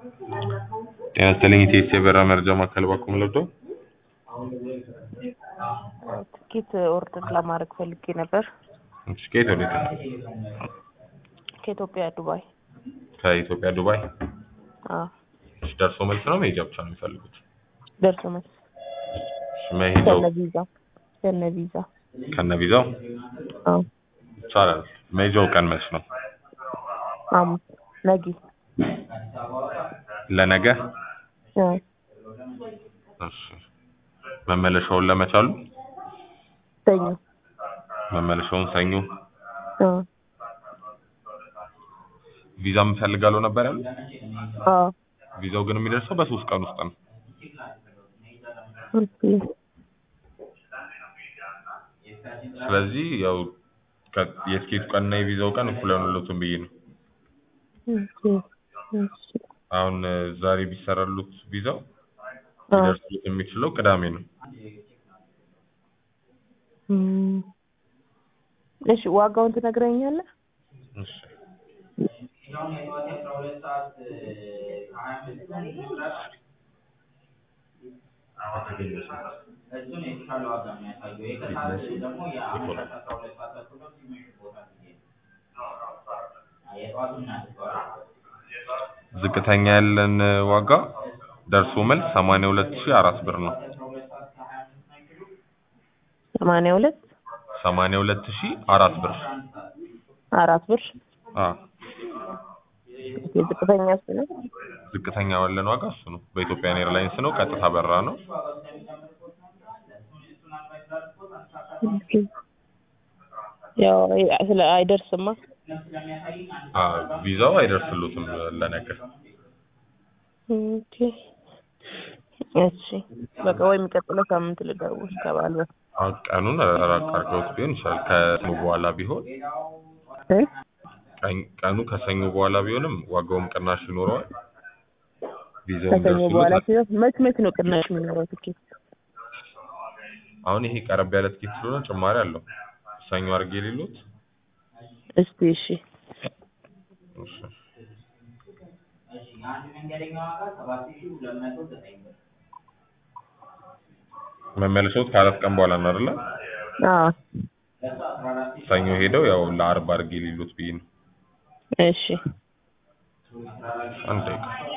ጤና ይስጥልኝ ኢቲኤስ የበረራ መረጃ ማዕከል ባኩም ለብዶ ትኬት ኦርደር ለማድረግ ፈልጌ ነበር። እሺ ከየት ወዴት ነው? ከኢትዮጵያ ዱባይ። ከኢትዮጵያ ዱባይ። አዎ እሺ ደርሶ መልስ ነው መሄጃ ብቻ ነው የሚፈልጉት? ደርሶ መልስ እሺ መሄጃው ከነ ቪዛ ከነ ቪዛ። ከነ ቪዛው አዎ ይቻላል። መሄጃው ቀን መች ነው? ሐሙስ ነገ። ለነገ? አዎ እሺ መመለሻውን ለመቻሉ? ሰኞ። መመለሻውን ሰኞ። አዎ ቪዛ የምፈልጋለሁ ነበር ያሉት? አዎ ቪዛው ግን የሚደርሰው በሶስት ቀን ውስጥ ነው። ኦኬ ስለዚህ ያው ከ- የትኬቱ ቀን እና የቪዛው ቀን እኩል አይሆኑለትም ብዬ ነው። ኦኬ እሺ አሁን እ፣ ዛሬ ቢሰራሉት ቪዛው አዎ ሊደርስሉት የሚችለው ቅዳሜ ነው። እም፣ እሺ ዋጋውን ትነግረኛለህ? እሺ ዝቅተኛ ያለን እ፣ ዋጋ ደርሶ መልስ 82400 ብር ነው። ሰማንያ ሁለት 82004 ብር። አራት ብር አ የዝቅተኛ እሱ ነው። ዝቅተኛ ያለን ዋጋ እሱ ነው። በኢትዮጵያን ኤርላይንስ ነው። ቀጥታ በረራ ነው። ኦኬ ያው አይ- ስለ አይደርስማ። አ ቪዛው አይደርስሉትም ለነገ። ኦኬ እሺ በቃ ወይ የሚቀጥለው ሳምንት ልደውል ከባል በፊት አ ቀኑን ራቅ አድርገውት ቢሆን ይችላል። ከሰኞ በኋላ ቢሆን እ? ቀን- ቀኑ ከሰኞ በኋላ ቢሆንም ዋጋውም ቅናሽ ይኖረዋል። ቪዛውም ከሰኞ በኋላ ደርሶሉት ሲሆን መች መች ነው ቅናሽ የሚኖረው ትኬት? አሁን ይሄ ቀረብ ያለ ትኬት ስለሆነ ጭማሪ አለው። ሰኞ አድርጌ የሌሉት እስቲ እሺ እሺ መመለሻዎት ከአራት ቀን በኋላ ነው አይደለ? አዎ ሰኞ ሄደው ያው ለአርብ አድርጌ የሌሉት ብዬ ነው። እሺ አንድ ደቂቃ